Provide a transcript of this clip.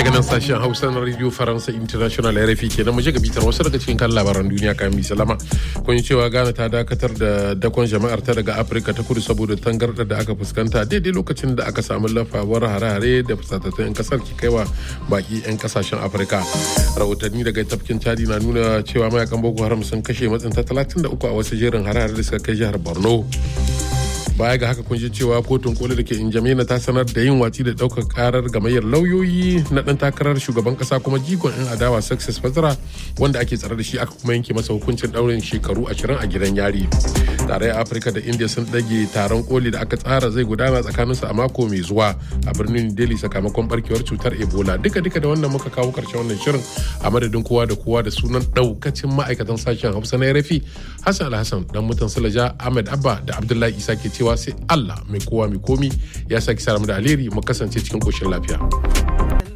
daga nan sashen hausa na radio faransa international rfi kenan muje ga bitar wasu daga cikin kan labaran duniya kayan mai salama kun cewa ghana ta dakatar da dakon jama'ar ta daga afirka ta kudu saboda tangarɗar da aka fuskanta daidai lokacin da aka samu lafawar hare-hare da fusatattun 'yan kasar ke kaiwa baki 'yan kasashen afirka rahotanni daga tafkin chadi na nuna cewa mayakan boko haram sun kashe matsinta 33 a wasu jerin hare-hare da suka kai jihar borno baya ga haka kun ji cewa kotun koli da ke injamena ta sanar da yin watsi da daukar karar gamayyar lauyoyi na dan takarar shugaban kasa kuma jigon yan adawa success fazara wanda ake tsare da shi aka kuma yanke masa hukuncin daurin shekaru ashirin a gidan yari tarayyar afirka da india sun dage taron koli da aka tsara zai gudana tsakaninsu a mako mai zuwa a birnin delhi sakamakon barkewar cutar ebola duka duka da wannan muka kawo karshen wannan shirin a madadin kowa da kowa da sunan daukacin ma'aikatan sashen hausa na rafi hassan alhassan dan mutan salaja ahmed abba da abdullahi isa ke cewa sai Allah mai kowa mai komi ya saki sa mu da alheri mu kasance cikin koshin lafiya.